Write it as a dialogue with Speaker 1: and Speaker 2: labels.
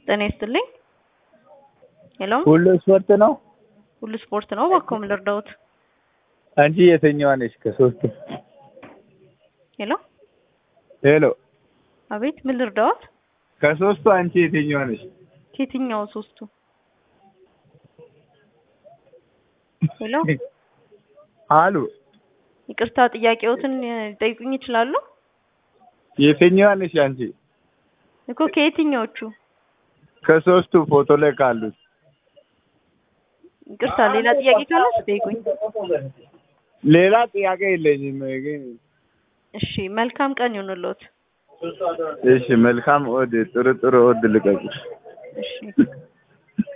Speaker 1: ጤና ይስጥልኝ። ሄሎ
Speaker 2: ሁሉ ስፖርት ነው።
Speaker 1: ሁሉ ስፖርት ነው። እባክዎ ምን ልርዳዎት?
Speaker 2: አንቺ የትኛዋ ነሽ ከሶስቱ?
Speaker 1: ሄሎ
Speaker 2: ሄሎ
Speaker 1: አቤት፣ ምን ልርዳዎት?
Speaker 2: ከሶስቱ አንቺ የትኛዋ ነሽ?
Speaker 1: ከየትኛው ሶስቱ? ሄሎ
Speaker 2: አሉ
Speaker 1: ይቅርታ፣ ጥያቄዎትን ሊጠይቁኝ ይችላሉ?
Speaker 2: የትኛዋ ነሽ አንቺ?
Speaker 1: እኮ ከየትኛዎቹ?
Speaker 2: ከሶስቱ ፎቶ ላይ ካሉት
Speaker 1: ይቅርታ፣ ሌላ ጥያቄ ካለ ጠይቁኝ።
Speaker 2: ሌላ ጥያቄ የለኝም ግን
Speaker 1: እሺ፣ መልካም ቀን ይሁንልዎት።
Speaker 2: እሺ መልካም ኦድ ጥሩ ጥሩ ኦድ ልቀቁ።
Speaker 1: እሺ